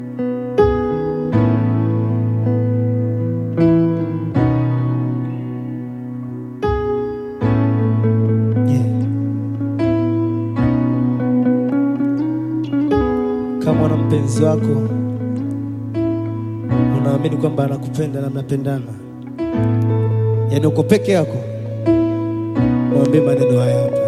Yeah. Kama una mpenzi wako unaamini kwamba anakupenda na mnapendana, yaani uko peke yako, mwambie maneno haya hapa.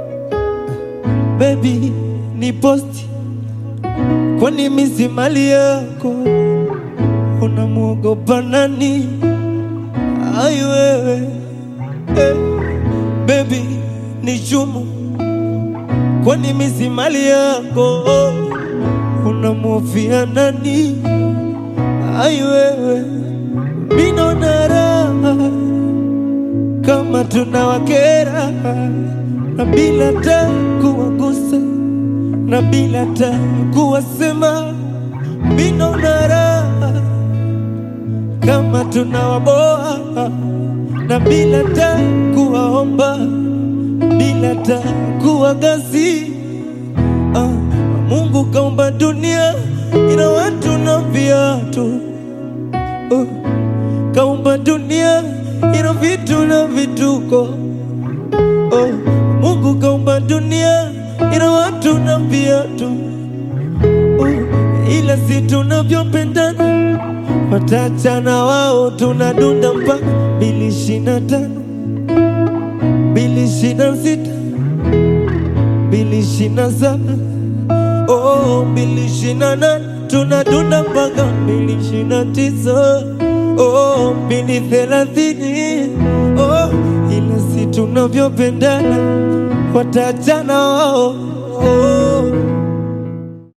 Baby, ni posti, kwani mimi si mali yako? Unamwogopa nani? Ai wewe eh. Baby, ni chumu, kwani mimi si mali yako? Unamhofia nani? Ai wewe, mimi naona raha kama tunawakera na bila ta kuwagusa na bila ta kuwasema, mimi naona raha kama tunawaboa na bila ta kuwaomba bila ta kuwagasi. Ah, Mungu kaumba dunia ina watu na viatu oh, kaumba dunia ina vitu na vituko oh, Mungu kaumba dunia ina watu na viatu oh, ila si tunavyopendana watachana wao, tunadunda mpaka mbili ishirini na tano mbili ishirini na sita mbili ishirini na saba oh, mbili ishirini na nane tunadunda mpaka mbili ishirini na tisa oh, mbili thelathini oh, ila si tunavyopendana watachana wao oh,